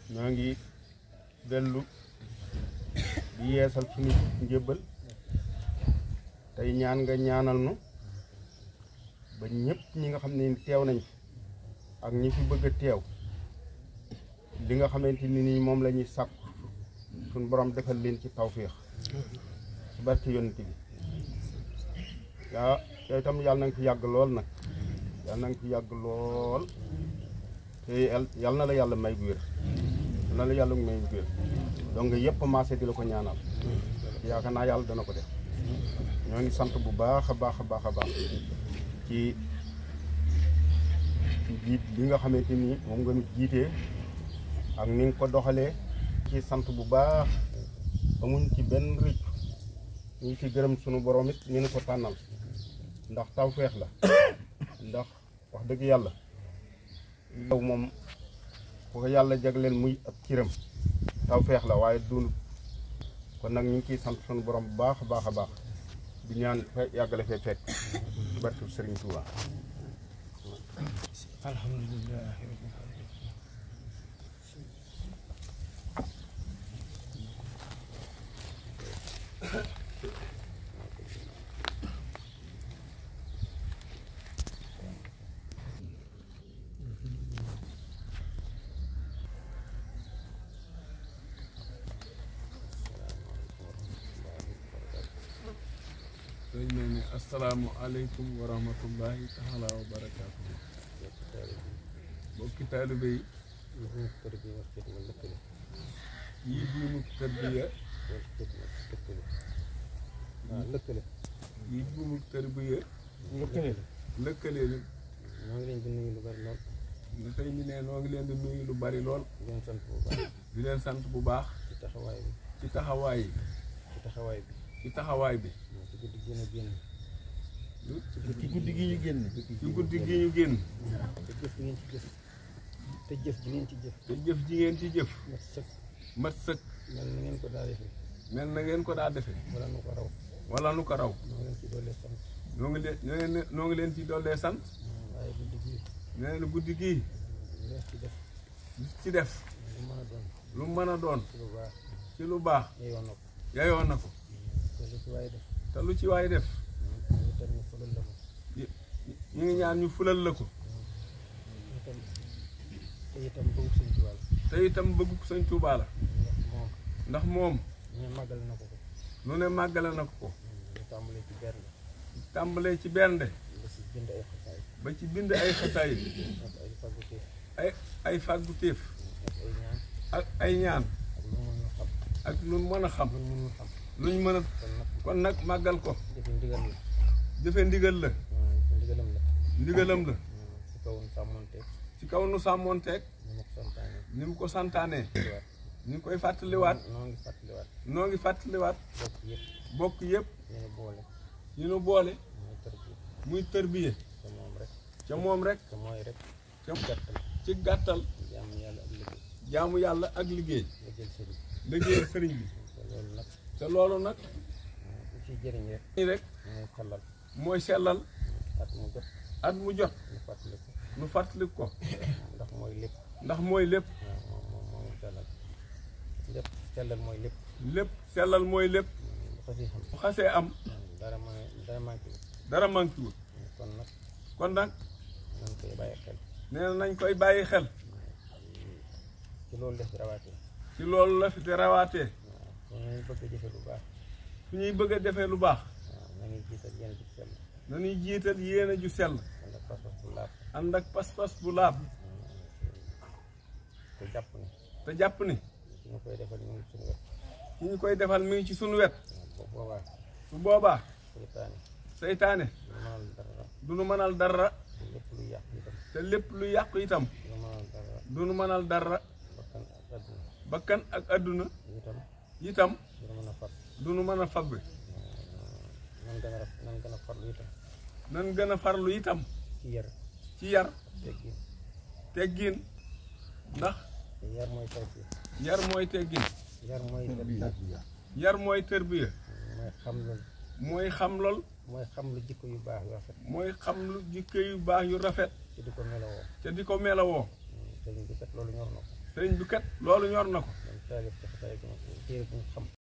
ñoo ngi dellu di yeesal suñu njëbbal tey ñaan nga ñaanal nu ba ñëpp ñi nga xam ne teew nañ fi ak ñi fi bëgg a teew li nga xamante ni nii moom la ñuy sàkku suñ borom defal leen ci tawféex ci barke yonent bi yaa yow itam yàlla na nga fi yàgg lool nag yàlla na nga fi yàgg lool te yàlla na la yàlla may gu wér yàlla na la yàlla may gu wér donc yëpp maase di la ko ñaanal yaakaar naa yàlla dana ko def ñoo ngi sant bu baax a baax a baax a baax ci jiit bi nga xamante ni moom nga nu jiitee ak ni nga ko doxalee ci sant bu baax amuñ ci benn rëcc ñu ngi ci gërëm sunu borom it ñu ko tànnal ndax tawfeex la ndax wax dëgg yàlla yow moom ku ko yàlla jagleel muy ab ciram tawfeex la waaye dund kon nag ñu ngi ciy sant sunu borom bu baax a baax a baax di ñaan fe yàggale fee fekk barke Sëriñ Tuuba alhamdulilah rabbil alamin dañ ne ne asalaamualeykum wa rahmatullahi taala wa barakaatu mbokki taalibe yi yii buumu tarbiya lëkkale yii buumu tarbiya lëkkale lëkkale leen maa ngi leen di nuyu lu bari lool nga tey ñu ne noo ngi leen di nuyu lu bari lool di leen sant bu baax di leen sant bu baax ci taxawaay bi ci taxawaay yi ci taxawaay bi ci taxawaay bi moo ci guddi gën a génn ci guddi gi ñu génn ci guddi gi ñu génn te jëf ngeen ci jëf te jëf ji ngeen ci jëf te jëf ji ngeen ci jëf mat sëkk mat sëkk mel na ngeen ko daa defee mel na ngeen ko daa defee wala nu ko raw wala nu ko raw maa leen ci doole sant noo ngi leen ñoo ngi leen noo ngi leen ci dollee sant waaye guddi gii nee na guddi gii lees ci def li ci def lu mën a doon lu mën a doon ci lu baax ci lu baax yeyoon na ko yayoon na ko te lu ci waaye def te lu ci waay def ñu tam ñu fulal la ko ñu ngi ñaan ñu fulal la ko ñu tam te itam bëgg suñ ci wàll te itam bëgg sëñ Tuubaa la ndax moom ndax moom ñu màggal na ko ko nu ne màggale na ko ko ñu tàmbalee ci benn tàmbalee ci bernde ba si bind ay xasaay ba ci bind ay xasaay ak ay faculté ay ay fàggu téef ak ay ñaan ak ay ñaan ak lu mën a xam ak lu mën a xam lu mënul xam luñ mën a kon nag kon nag màggal ko jëfe ndigal la jëfe ndigal la waaw ndigalam la ndigalam la ci kaw sàmmonte ci kaw nu sàmmoonteeg ñu ma ko santaane ni mu ko santaanee waat ñu ngi koy fàttaliwaat noo ngi fàttaliwaat noo ngi fàttaliwaat bokk yëpp bokk yëpp ñu ne boole ñu nu boole mooy tër bi muy tërbiye te moom rek ca moom rek te mooy rek ca gàttal ci gàttal jaamu yàlla ak liggéey jaamu yàlla ak liggéey nga jël sëriñ liggéeyal sëriñ bi te loolu nag te loolu nag lu ciy jëriñ rek nii rek mooy xalal mooy sellal at mu jot at mu jot ñu fàttali ko nu fàttali ko ndax mooy lépp ndax mooy lépp waaw moom moom moom sellal lépp sellal mooy lépp lépp sellal mooy lépp bu ko si xam bu xasee am dara ma dara manqué wu dara manqué wul kon nag kon nag nañ koy bàyyi xel nee na nañ koy bàyyi xel ci loolu def rawaatee ci loolu la fi te rawaatee waaw kon nañu bëgg a jëfe lu baax su ñuy bëgg a defee lu baax waaw nañu jiital yéen ci sell nañuy jiital yéene ju sell wala pas-pas bu laab ànd ak pas-pas bu laab te jàpp ne te jàpp ni su ñu koy defal ñu ngi suñu wet ki ñu koy defal mi ngi ci sunu wet waaw bu boobaa su boobaa seytaane seytaane du mënal dara du nu mënal dara te lépp lu yàq itam te lépp lu yàqu itam du mënal dara du nu mënal dara bakkan ak àdduna bakkan ak àdduna itam itam du mën a far du nu mën a fagg nan gën a raf nan gën a farlu itam nan gën a farlu itam ci yar ci yar teggin teggin ndax te yar mooy tawfiq yar mooy teggin yar mooy tarbiya yar mooy tërbiya mooy xam loolu mooy xam lool mooy xam lu jikko yu baax yu rafet mooy xam lu jikko yu baax yu rafet te di ko melowoo te di ko melawoo sëriñ bi kat loolu ñor na ko sëriñ bi kat loolu ñor na ko man taalif ci xasaay ko téere bu mu xam